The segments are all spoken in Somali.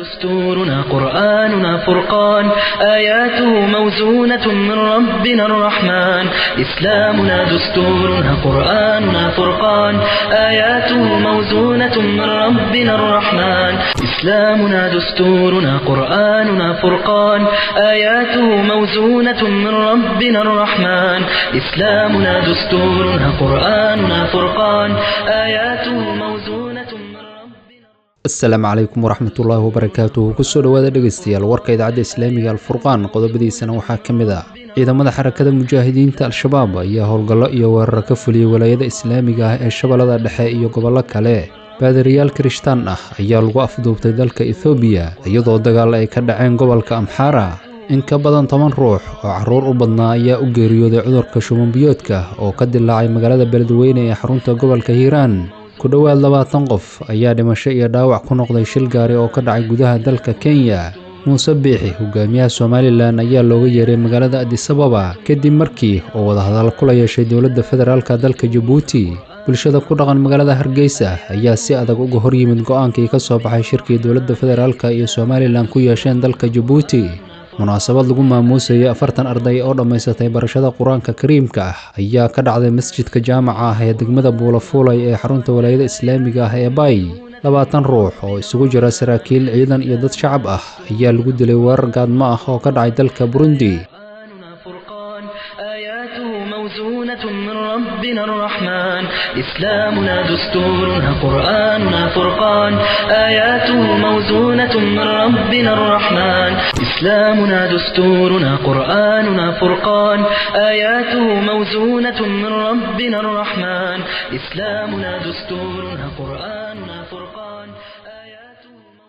دستورنا قرآننا فرقان آياته موزونة من ربنا الرحمن إسلامنا دستورنا قرآننا فرقان آياته موزونة من ربنا الرحمن إسلامنا دستورنا قرآننا فرقان آياته موزونة من ربنا الرحمن إسلامنا دستورنا قرآننا فرقان آياته موزونة من ربنا asalaamu calaykum waraxmatullaahi wabarakaatuhu kusoo dhowaada dhegeystayaal warka idaacadda islaamiga alfurqaan qodobadiisana waxaa ka mid ah ciidamada xarakada mujaahidiinta al-shabaab ayaa howlgallo iyo weeraro ka fuliyey walaayada islaamiga ah ee shabeellada dhexe iyo gobollo kale baadariyaal kirishtaan ah ayaa lagu afduubtay dalka ethoobiya iyadoo dagaal ay ka dhaceen gobolka amxaara in ka badan toban ruux oo caruur u badnaa ayaa u geeriyooday cudurka shumanbiyoodka oo ka dilaacay magaalada beledweyne ee xarunta gobolka hiiraan ku dhowaad labaatan qof ayaa dhimasho iyo dhaawac ku noqday shil gaari oo ka dhacay gudaha dalka kenya muuse biixi hogaamiyaha somalilan ayaa looga yeeray magaalada adisababa kadib markii oo wadahadal kula yeeshay dowladda federaalka dalka jabuuti bulshada ku dhaqan magaalada hargeysa ayaa si adag uga hor yimid go-aankii ka soo baxay shirkii dowladda federaalka iyo somalilan ku yeesheen dalka jabuuti munaasabad lagu maamuusayay afartan arday oo dhammaysatay barashada qur-aanka kariimka ah ayaa ka dhacday masjidka jaamaca ah ee degmada buulafuulay ee xarunta walaayada islaamiga ah ee bay labaatan ruux oo isugu jira saraakiil ciidan iyo dad shacab ah ayaa lagu dilay weerar gaadmo ah oo ka dhacay dalka burundi قرآننا فرقان آياته موزونة من ربنا الرحمن إسلامنا دستورنا قرآننا فرقان آياته موزونة من ربنا الرحمن إسلامنا دستورنا قرآننا فرقان آياته موزونة من ربنا الرحمن إسلامنا دستورنا قرآننا فرقان آياته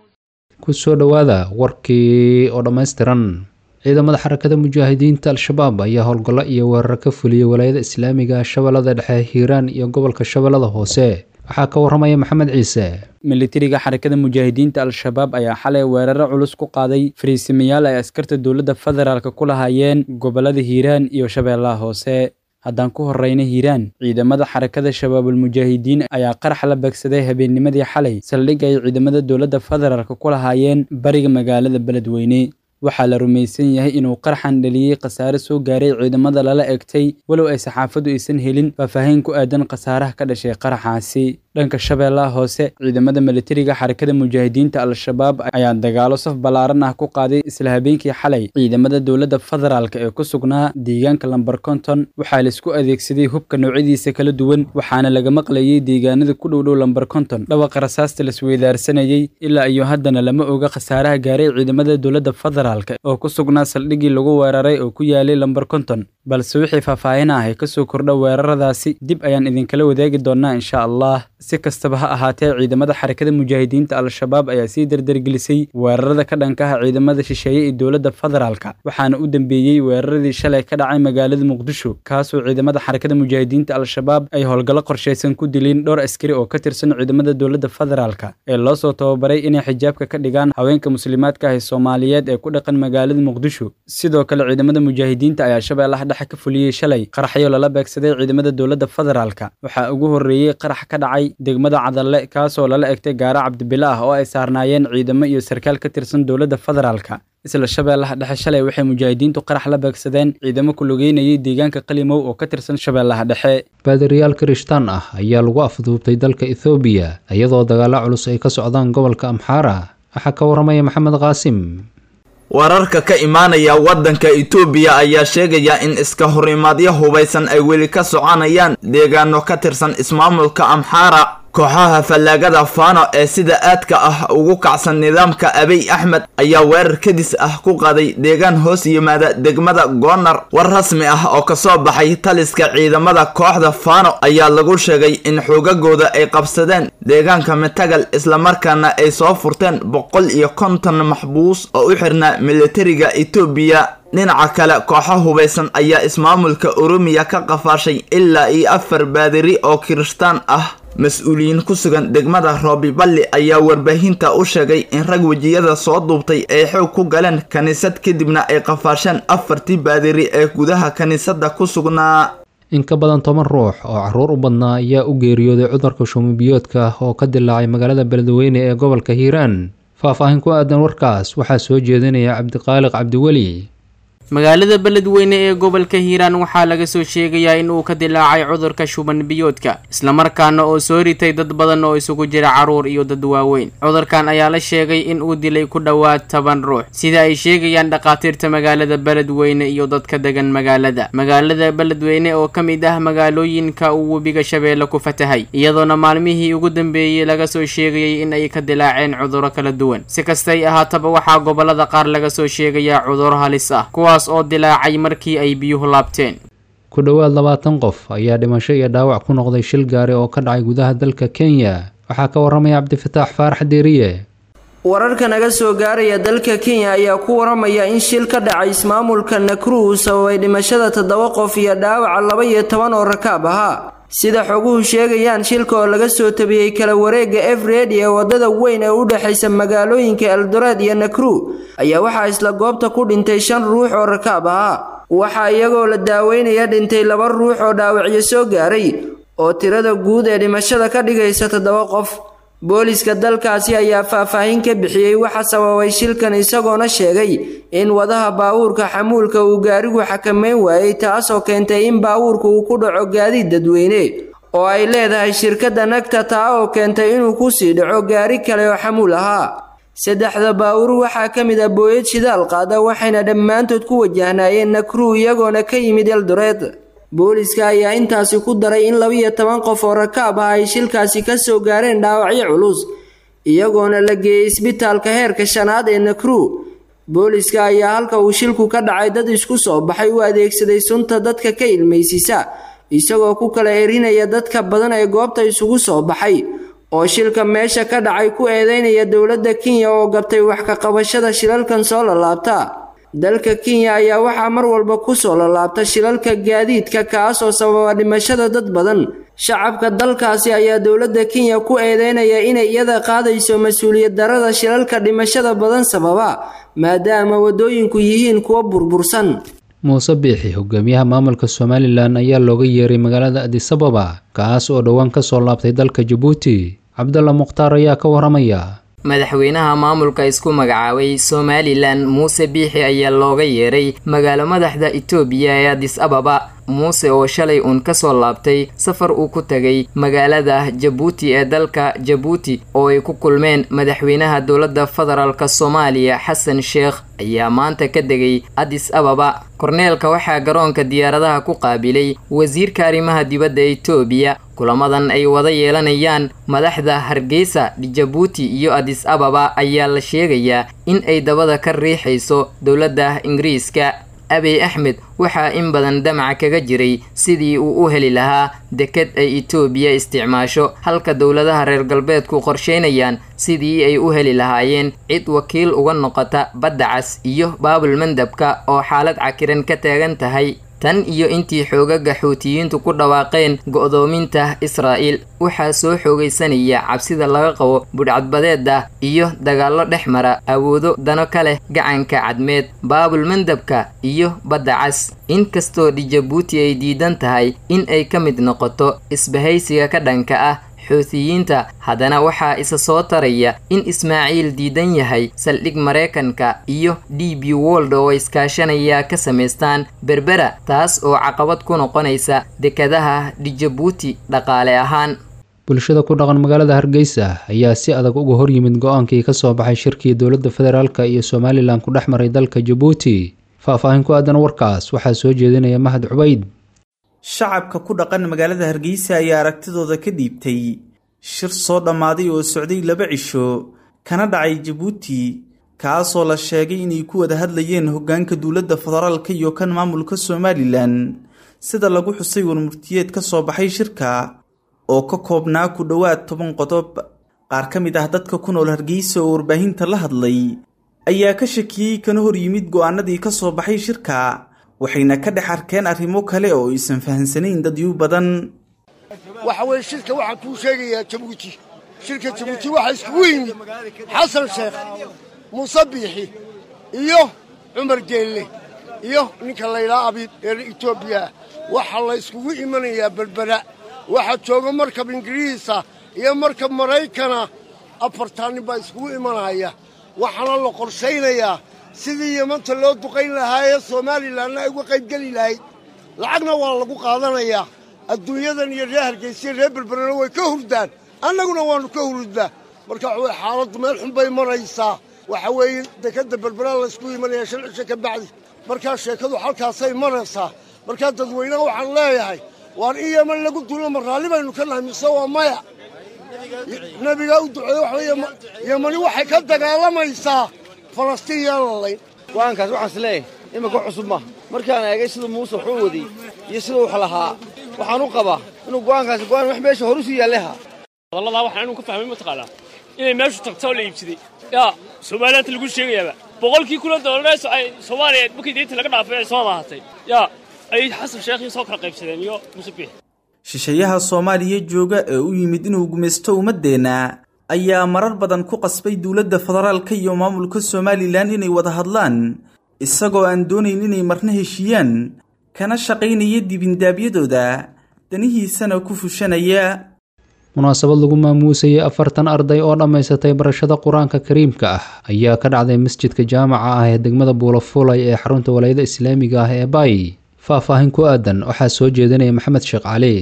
kusoo dhowaada warkii oo dhammaystiran ciidamada xarakada mujaahidiinta al-shabaab ayaa howlgallo iyo weeraro ka fuliyey walaayada islaamiga shabeellada dhexe hiiraan iyo gobolka shabeellada hoose waxaa ka waramaya maxamed ciise militariga xarakada mujaahidiinta al-shabaab ayaa xalay weeraro culus ku qaaday fariisimayaal ay askarta dowladda federaalk ku lahaayeen gobollada hiiraan iyo shabeellaha hoose haddaan ku horreyna hiiraan ciidamada xarakada shabaabulmujaahidiin ayaa qarax la beegsaday habeennimadii xalay saldhig ay ciidamada dowladda federaalk ku lahaayeen bariga magaalada beledweyne waxaa la rumaysan yahay inuu qarxan dhaliyey khasaare soo gaaray ciidamada lala egtay walow ay saxaafaddu aysan helin faahfaahin ku aadan khasaaraha ka dhashay qaraxaasi dhanka shabeellaha hoose ciidamada militariga xarakada mujaahidiinta al-shabaab ayaa dagaalo saf ballaaran ah ku qaaday isla habeenkii xalay ciidamada dowladda federaalk ee ku sugnaa deegaanka lamber konton waxaa laisku adeegsaday hubka noocyadiisa kala duwan waxaana laga maqlayey deegaanada ku dhowdhow lamber konton dhawaqa rasaasta lasweydaarsanayey ilaa iyo haddana lama oga khasaaraha gaaray ciidamada dowladda federaalk oo ku sugnaa saldhiggii lagu weeraray oo ku yaalay lamber konton balse wixii faahfaahin ah ee kasoo kordha weeraradaasi dib ayaan idinkala wadaagi doonaa insha allah si kastaba ha ahaatee ciidamada xarakada mujaahidiinta al-shabaab ayaa sii dardargelisay weerarada ka dhankaha ciidamada shisheeye ee dowladda federaalk waxaana u dambeeyey weeraradii shalay ka dhacay magaalada muqdisho kaasoo ciidamada xarakada mujaahidiinta al-shabaab ay howlgallo qorshaysan ku dileen dhowr askari oo ka tirsan ciidamada dowladda federaalk ee loo soo tababaray inay xijaabka ka dhigaan haweenka muslimaadka ah ee soomaaliyeed ee ku dhaqan magaalada muqdisho sidoo kale ciidamada mujaahidiinta ayaa shabeellaha dhexe ka fuliyey shalay qaraxyo lala beegsaday ciidamada dowladda federaalk waxaa ugu horreeyey qarax ka dhacay degmada cadalle kaasoo lala egtay gaara cabdibile ah oo ay saarnaayeen ciidamo iyo sarkaal ka tirsan dowladda federaalk isla shabeellaha dhexe shalay waxay mujaahidiintu qarax la beegsadeen ciidamo ku lugeynayay deegaanka qalimow oo ka tirsan shabeellaha dhexe baadariyaal kirishtaan ah ayaa lagu afduubtay dalka ethoobiya iyadoo dagaalo culus ay ka socdaan gobolka amxaara waxaa ka waramaya maxamed qaasim wararka ka imaanaya waddanka itoobiya ayaa sheegaya in iska horimaadyo hubaysan ay weli ka soconayaan deegaano ka tirsan ismaamulka amxaara kooxaha fallaagada faano ee sida aadka ah ugu kacsan nidaamka abiy axmed ayaa weerar kadis ah ku qaaday deegaan hoos yimaada degmada goonar war rasmi ah oo kasoo baxay taliska ciidamada kooxda faano ayaa lagu sheegay in xoogagooda ay qabsadeen deegaanka matagal islamarkaana ay soo furteen boqol iyo konton maxbuus oo u xirnaa militariga itoobiya dhinaca kale kooxo hubaysan ayaa ismaamulka oromiya ka qafaashay ilaa iyo afar baadiri oo kirishtaan ah mas-uuliyiin ku sugan degmada roobiballi ayaa warbaahinta u sheegay in rag wejiyada soo duubtay ay xoog ku galeen kiniisad kadibna ay qafaasheen afartii baadiri ee gudaha kiniisadda ku sugnaa in ka badan toban ruux oo caruur u badnaa ayaa u geeriyooday cudurka shumibiyoodka oo ka dilaacay magaalada beledweyne ee gobolka hiiraan faah-faahin ku aadan warkaas waxaa soo jeedinaya cabdiqaaliq cabdiweli magaalada beledweyne ee gobolka hiiraan waxaa laga soo sheegayaa in uu ka dilaacay cudurka shuban biyoodka islamarkaana oo soo ritay dad badan oo isugu jira carruur iyo dad waaweyn cudurkan ayaa la sheegay in uu dilay ku dhowaad toban ruux sida ay sheegayaan dhakhaatiirta magaalada beledweyne iyo dadka degan magaalada magaalada beledweyne oo ka mid ah magaalooyinka uu webiga shabeelle ku fatahay iyadoona maalmihii ugu dambeeyey laga soo sheegayay in ay ka dilaaceen cuduro kala duwan si kastay ahaataba waxaa gobolada qaar laga soo sheegayaa cuduro halis ah oo dilaacay markii ay biyuhu laabteen ku dhowaad labaatan qof ayaa dhimasho iyo dhaawac ku noqday shil gaari oo ka dhacay gudaha dalka kenya waxaa ka waramaya cabdifataax faarax deeriye wararka naga soo gaaraya dalka kenya ayaa ku waramaya in shil ka dhacay ismaamulka nakru uu sababay dhimashada toddoba qof iyo dhaawaca laba iyo toban oo rakaab ahaa sida xoguhu sheegayaan shilka oo laga soo tabiyey kala wareega efred ee wadada weyn ee u dhexaysa magaalooyinka eldoreed iyo nakru ayaa waxaa isla goobta ku dhintay shan ruux oo rakaab ahaa waxaa iyagoo la daaweynaya dhintay laba ruux oo dhaawacyo soo gaaray oo tirada guud ee dhimashada ka dhigaysa toddoba qof booliska dalkaasi ayaa faahfaahin ka bixiyey waxa sababay shilkan isagoona sheegay in wadaha baawuurka xamuulka uu gaarigu xakameyn waayey taasoo keentay in baawuurka uu ku dhaco gaadiid dadweyne oo ay leedahay shirkadda nagta taa oo keentay inuu kusii dhaco gaari kale oo xamuul ahaa saddexda baawur waxaa ka mid ah booyad shidaal qaada waxayna dhammaantood ku wajahnaayeen nakru iyagoona ka yimid eldoreed booliska ayaa intaasi ku daray in labiyo toban qof oo rakaab ah ay shilkaasi ka soo gaareen dhaawacyo culus iyagoona la geeyey isbitaalka heerka shanaad ee nakru booliska ayaa halka uu shilku ka dhacay dad isku soo baxay u adeegsaday sunta dadka ka ilmaysisa isagoo ku kala erinaya dadka badan ee goobta isugu soo baxay oo shilka meesha ka dhacay ku eedeynaya dowladda kenya oo gabtay wax ka qabashada shilalkan soo lalaabta dalka kenya ayaa waxaa mar walba kusoo lalaabta shilalka gaadiidka kaasoo sababa dhimashada dad badan shacabka dalkaasi ayaa dowladda kenya ku eedeynaya inay iyada qaadayso mas-uuliyad darada shilalka dhimashada badan sababa maadaama waddooyinku yihiin kuwo burbursan muuse biixi hogaamiyaha maamulka somalilan ayaa looga yeeray magaalada adisababa kaas oo dhowaan ka soo laabtay dalka jabuuti cabdalla mukhtaar ayaa ka waramaya madaxweynaha maamulka isku magacaabay somalilan muuse biixi ayaa looga yeeray magaalo madaxda itoobiya ee adis ababa muuse oo shalay uun kasoo laabtay safar uu ku tagay magaalada jabuuti ee dalka jabuuti oo ay ku kulmeen madaxweynaha dowladda federaalk soomaaliya xasan sheekh ayaa maanta ka degay adis ababa korneelka waxaa garoonka diyaaradaha ku qaabilay wasiirka arrimaha dibadda itoobiya kulamadan ay wada yeelanayaan madaxda hargeysa jabuuti iyo adis ababa ayaa la sheegayaa in ay dabada ka riixayso dowladda ingiriiska abiy axmed waxaa in badan damaca kaga jiray sidii uu u heli lahaa deked ay itoobiya isticmaasho halka dowladaha reer galbeedku qorsheynayaan sidii ay u heli lahaayeen cid wakiil uga noqota badda cas iyo baabul mandabka oo xaalad cakiran ka taagan tahay tan iyo intii xoogaga xuutiyiintu ku dhawaaqeen go'doominta israa'iil waxaa soo xoogaysanaya cabsida laga qabo budhcadbadeeda iyo dagaallo dhex mara awoodo dano ka leh gacanka cadmeed baabul mandabka iyo badda cas inkastoo dhijabuuti ay diidan tahay in ay ka mid noqoto isbahaysiga ka dhanka ah xuutiyiinta haddana waxaa isa soo taraya in ismaaciil diidan yahay saldhig maraykanka iyo d b wold oo iskaashanaya ka samaystaan berbera taas oo caqabad ku noqonaysa dekadaha dhijabuuti dhaqaale ahaan bulshada ku dhaqan magaalada hargeysa ayaa si adag uga hor yimid go-aankii ka soo baxay shirkii dowladda federaalk iyo somalilan ku dhex maray dalka jabuuti faah-faahin ku aadan warkaas waxaa soo jeedinaya mahad cubayd shacabka ku dhaqan magaalada hargeysa ayaa aragtidooda ka dhiibtay shir soo dhammaaday oo socday laba cisho kana dhacay jabuuti kaasoo la sheegay inay ku wada hadlayeen hoggaanka dowladda federaalka iyo kan maamulka somalilan sida lagu xusay warmurtiyeed ka soo baxay shirka oo ka koobnaa ku dhowaad toban qodob qaar ka mid ah dadka ku nool hargeysa oo warbaahinta la hadlay ayaa ka shakiyey kana hor yimid go'aanadii ka soo baxay shirka waxayna ka dhex arkeen arrimo kale oo aysan fahamsanayn dadyu badan waxa weye shirka waxaan kuu sheegayaa jabuuti shirka jabuuti waxaa iskugu yimid xasan sheekh muuse biixi iyo cumar geelle iyo ninka laydhaa abiib ee etoobiya waxaa la yskugu imanayaa berbera waxaa jooga markab ingiriisa iyo markab maraykana afartaa nin baa iskugu imanaya waxaana la qorshaynayaa sidii yamanta loo duqayn lahaa ee somalilanna ay uga qaybgeli lahayd lacagna waa lagu qaadanayaa adduunyadan iyo reer hargaysiya reer berberena way ka hurdaan annaguna waannu ka hurudnaa marka waxa weye xaaladdu meel xun bay maraysaa waxa weeye dekadda berberaa laysku imanaya shan cisho ka bacdi markaa sheekadu halkaasay maraysaa markaa dadweynaha waxaan leeyahay waan in yeman lagu duulo ma raalli baynu ka nahay mise waa maya nebigaa u duceeye waxa weye yemani waxay ka dagaalamaysaa falastiin yaan lalayn go'aankaas waxaan is leeyahay iminka cusub maaha markaan eegay siduu muuse waxuu wadiyey iyo siduu wax lahaa waxaan u qabaa inuu go'aankaasi go'aan wax meesha horusu yaalleha hadalladaa waxaan inuu ka fahmay mataqaanaa inay meeshu tagto oo la iibsaday yaa soomaaliyanta lagu sheegayaaba boqolkii kuna doolaree soomaaliya markii diinta laga dhaafay ay soo laahatay yaa ayay xasan sheekhii soo kala qaybsadeen iyo muuse biix shisheeyaha soomaaliya jooga ee u yimid inuu gumaysto ummaddeenna ayaa marar badan ku qasbay dowladda federaalka iyo maamulka somalilan inay wada hadlaan isagoo aan doonayn inay marna heshiiyaan kana shaqaynaya dibindaabyadooda danihiisana ku fushanaya munaasabad lagu maamuusayay afartan arday oo dhammaysatay barashada qur-aanka kariimka ah ayaa ka dhacday masjidka jaamaca ah ee degmada buulafulay ee xarunta walaayada islaamiga ah ee baay faah-faahin ku aadan waxaa soo jeedinaya maxamed sheekh cali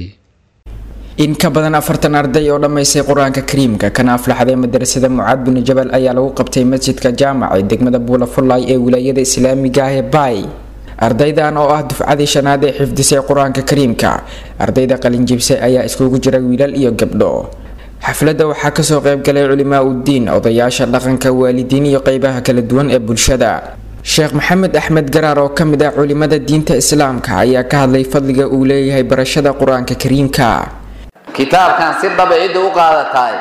in ka badan afartan arday oo dhammaystay qur-aanka kariimka kana aflaxday madarasada mucaad binu jabal ayaa lagu qabtay masjidka jaamac ee degmada buulafulay ee wilaayada islaamiga ah ee baay ardaydan oo ah dufcadii shanaad ee xifdisay qur-aanka kariimka ardayda qalinjibse ayaa iskugu jira wiilal iyo gabdho xafladda waxaa kasoo qaybgalay culimaa uddiin odayaasha dhaqanka waalidiin iyo qeybaha kala duwan ee bulshada sheekh maxamed axmed garaar oo ka mid ah culimada diinta islaamka ayaa ka hadlay fadliga uu leeyahay barashada qur-aanka kariimka kitaabkan si dhaba cidda u qaadataay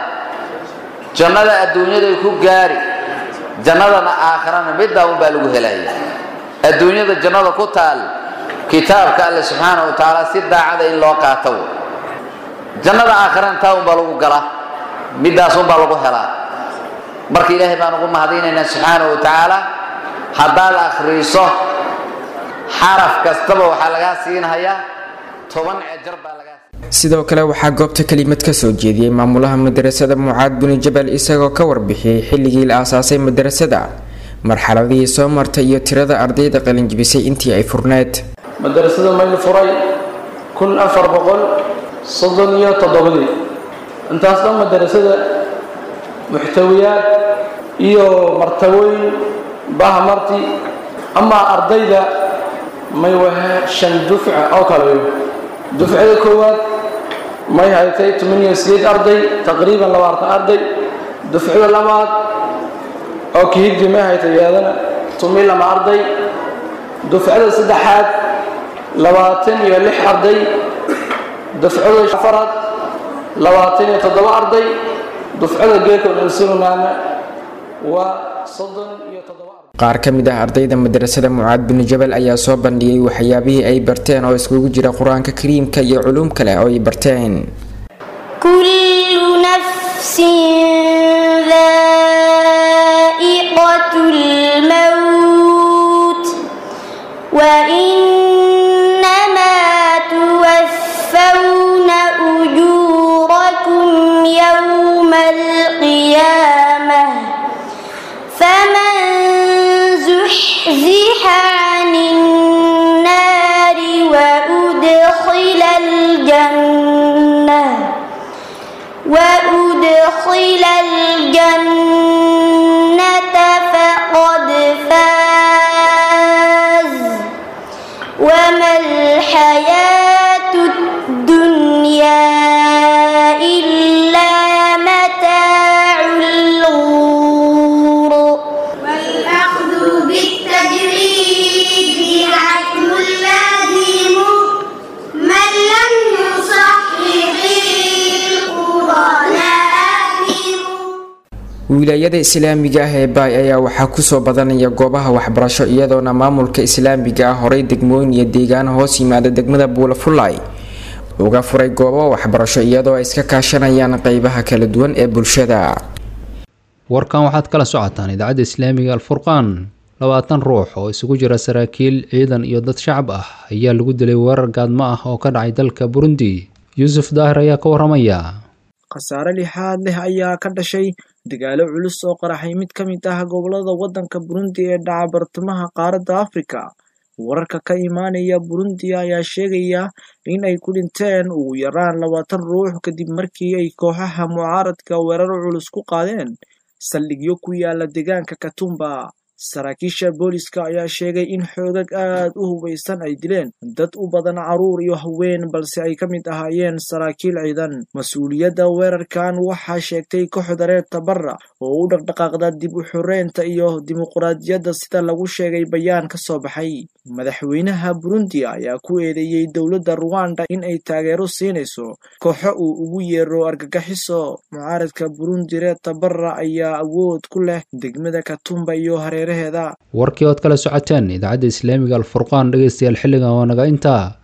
jannada adduunyaday ku gaari jannadana aakhirana middaa unbaa lagu helaya adduunyada jannada ku taal kitaabka alle subxaana wa tacaala si daacada in loo qaato jannada aakhirana taa unbaa lagu galaa middaas unbaa lagu helaa marka ilaahay baan ugu mahadinaynaa subxaana wa tacaala haddaad akhriiso xaraf kastaba waxaa lagaa siinhayaa toban ejar baa lagaa sidoo kale waxaa goobta kelimad kasoo jeediyey maamulaha madarasada mucaad binu jabal isagoo ka warbixiyey xilligii la aasaasay madarasada marxaladihii soo martay iyo tirada ardayda qalinjibisay intii ay furneed madarasada mayl furay kun afar boqol soddon iyo toddobadii intaas dhan madarasada muxtawiyaad iyo martabooyin baha marti amaa ardayda may wahe shan dufca oo kale dufcada koowaad may haytay toban iyo sideed arday taqriiban labaatan arday dufcada labaad oo kihiddi may haytay iyadana toban lama arday dufcada saddexaad labaatan iyo lix arday dufcada afaraad labaatan iyo toddoba arday dufcada geekoon ilsunaana waa soddon iyo toddoba qaar ka mid ah ardayda madarasada mucaad binu jabal ayaa soo bandhigay waxyaabihii ay barteen oo iskugu jira qur-aanka kariimka iyo culuum kale oo ay barteen kullu nafsin dha'iqatul maut wa innamaa tuwaffawna ujurakum yawmal qiyamah faman زحزح عن النار وأدخل الجنة وأدخل الجنة فقد فاز وما الحياة الدنيا إلا متاع الغرور والأخذ بالتجريد العدل اللازم من لم يصحح القرآن wilaayada islaamiga ah ee baay ayaa waxaa kusoo badanaya goobaha waxbarasho iyadoona maamulka islaamiga ah horay degmooyin iyo deegaano hoos yimaada degmada buulafulay uga furay goobo waxbarasho iyadoo ay iska kaashanayaan qeybaha kala duwan ee bulshada warkan waxaad kala socotaan idaacadda islaamiga alfurqaan labaatan ruux oo isugu jira saraakiil ciidan iyo dad shacab ah ayaa lagu dilay weerar gaadmo ah oo ka dhacay dalka burundi yuusuf daahir ayaa ka waramaya khasaare lixaad leh ayaa ka dhashay dagaalo culus oo qaraxay mid ka mid ah gobolada waddanka burundi ee dhaca bartamaha qaaradda afrika wararka ka imaanaya burundi ayaa sheegaya in ay ku dhinteen ugu yaraan labaatan ruux kadib markii ay kooxaha mucaaradka weeraro culus ku qaadeen saldhigyo ku yaala deegaanka katumba saraakiisha booliska ayaa sheegay in xoogag aad u hubaysan ay dileen dad u badan caruur iyo haween balse ay ka mid ahaayeen saraakiil ciidan mas-uuliyadda weerarkan waxaa sheegtay kooxda reer tabara oo u dhaqdhaqaaqda dib u xoreynta iyo dimuqraadiyadda sida lagu sheegay bayaan ka soo baxay madaxweynaha burundi ayaa ku eedeeyey dowladda ruwanda in ay taageero siinayso kooxo uu ugu yeero argagaxiso mucaaradka burundi reer tabara ayaa awood ku leh degmada katumba iyo hareeraheeda warkii ood kala socoteen idaacadda islaamiga alfurqaan dhegeystayaal xilligan waa naga intaa